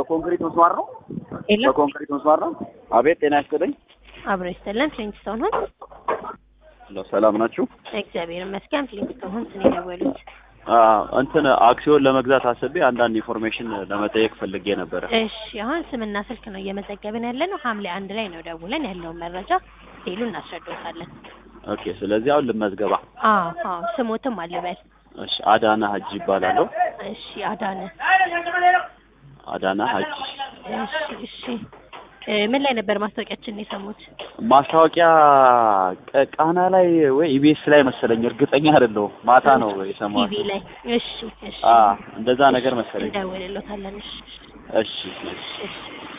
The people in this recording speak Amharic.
በኮንክሪት መስማር ነው። የለም በኮንክሪት መስማር ነው። አቤት ጤና ይስጥልኝ። አብሮ ይስጥልን። ፍሊንትስቶን ሆን ሄሎ፣ ሰላም ናችሁ? እግዚአብሔር ይመስገን። ፍሊንትስቶን ሆን ስን የደወሉት አ እንትን አክሲዮን ለመግዛት አስቤ አንዳንድ ኢንፎርሜሽን ለመጠየቅ ፈልጌ ነበረ። እሺ፣ አሁን ስምና ስልክ ነው እየመዘገብን ያለ ነው። ሐምሌ አንድ ላይ ነው ደውለን ያለውን መረጃ ሌሉ እናስረዳዎታለን። ኦኬ፣ ስለዚህ አሁን ልመዝገባ። አዎ አዎ፣ ስሞትም አልበል። እሺ፣ አዳና ሀጂ ይባላለሁ። እሺ፣ አዳነ። አዳና ሀጂ። እሺ እሺ። እ ምን ላይ ነበር ማስታወቂያችንን የሰሙት? ማስታወቂያ ቅ- ቃና ላይ ወይ ኢቢኤስ ላይ መሰለኝ፣ እርግጠኛ አይደለሁም። ማታ ነው የሰማሁት። ቲቪ ላይ። እሺ እሺ። አ እንደዛ ነገር መሰለኝ። እንደውልሎታለን። እሺ እሺ እሺ። እሺ